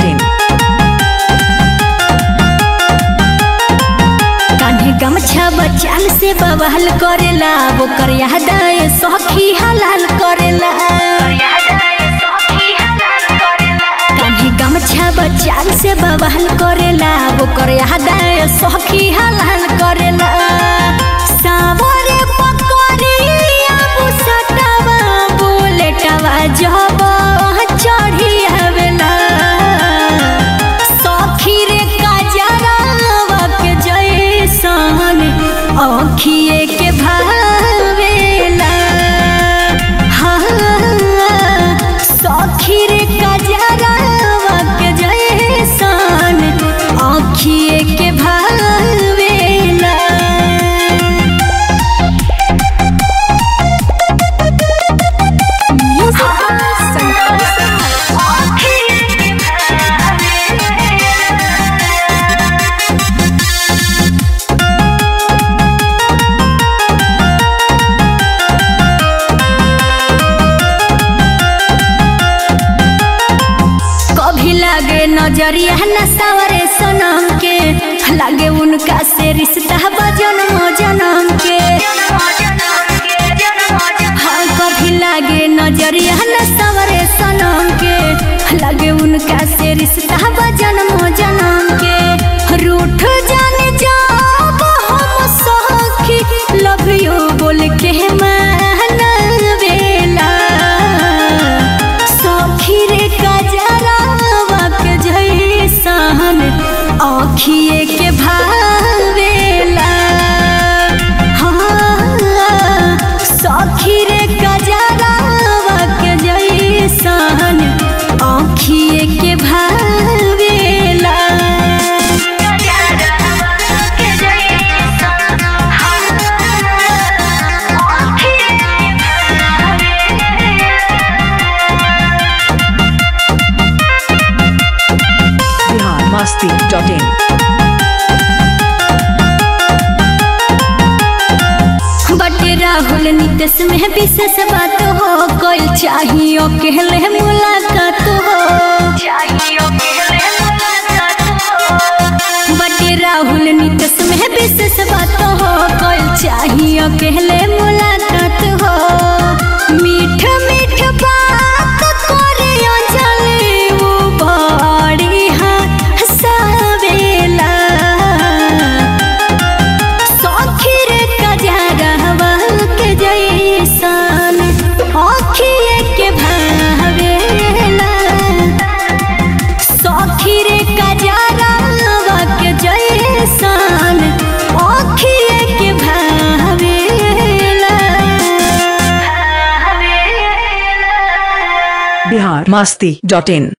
masti.in. कान्हे गमछा बचाल से बवाल करेला वो कर याद आए सखी हलाल करेला कान्हे गमछा बचाल से बवाल करेला वो कर याद आए सखी हलाल करेला सावरे पकड़िया बुसटवा बुलेटवा जब चढ़ी आवेला सखी रे काजरावा के जैसन आँखिए के भावेला हाँ सखी रे काजरावा के जैसन आँखिए के भावेला कभी लागे नजरिया न सवरे सनम के लागे उनका से रिश्ता बजन्म जन्म के हाँ कभी लागे नजरिया न सवरे सनम के लागे उनका से रिश्ता बजन्म जन्म के रूठ जाने जब हम सखी लव यू बोल के मानवेला सखी रे कजरावा के जैसन आँखिए के भावेला हाँ सखी रे कजरावा के जैसन आँखिए के भावेला Bihar masti.in. बटे राहुल नितेश में विशेष बात हो कोई चाहिए अकेले मुलाकात हो बटे राहुल नितेश में विशेष बात हो कोई चाहिए अकेले मुलाकात हो मीठ मीठ बात करे अंजलि वो बड़ी हंसावेला सखी रे कजरवा के जैसन आँखिए के भावेला सखी रे कजरवा के जैसन आँखिए के भावेला Bihar masti.in.